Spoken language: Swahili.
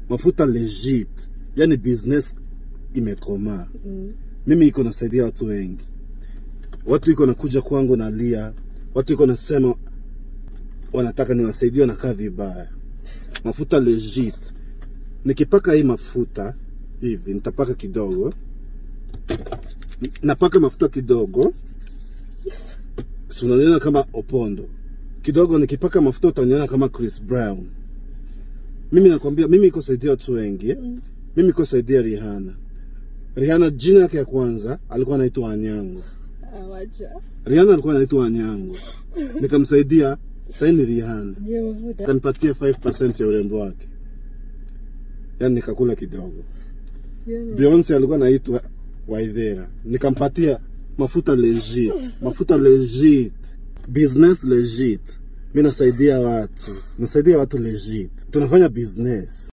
mafuta legit, yani business imekomaa. Mm. Mimi iko nasaidia watu wengi, watu iko nakuja kwangu nalia, watu iko nasema wanataka niwasaidie, wanakaa vibaya. Mafuta legit, nikipaka hii mafuta hivi, nitapaka kidogo, napaka mafuta kidogo, si unaniona kama Opondo kidogo, nikipaka mafuta utaniona kama Chris Brown. Mimi nakwambia, mimi iko saidia watu wengi, mimi iko saidia Rihanna. Rihanna jina yake ya kwanza alikuwa anaitwa Anyango. Awacha. Rihanna alikuwa anaitwa Anyango, nikamsaidia. Sasa ni Rihanna, Je, mafuta. kanipatia 5% ya urembo wake, yaani nikakula kidogo. Sioni. Beyonce alikuwa anaitwa Waithera, nikampatia mafuta legit, mafuta legit, business legit. Mimi nasaidia watu, nasaidia watu legit, tunafanya business.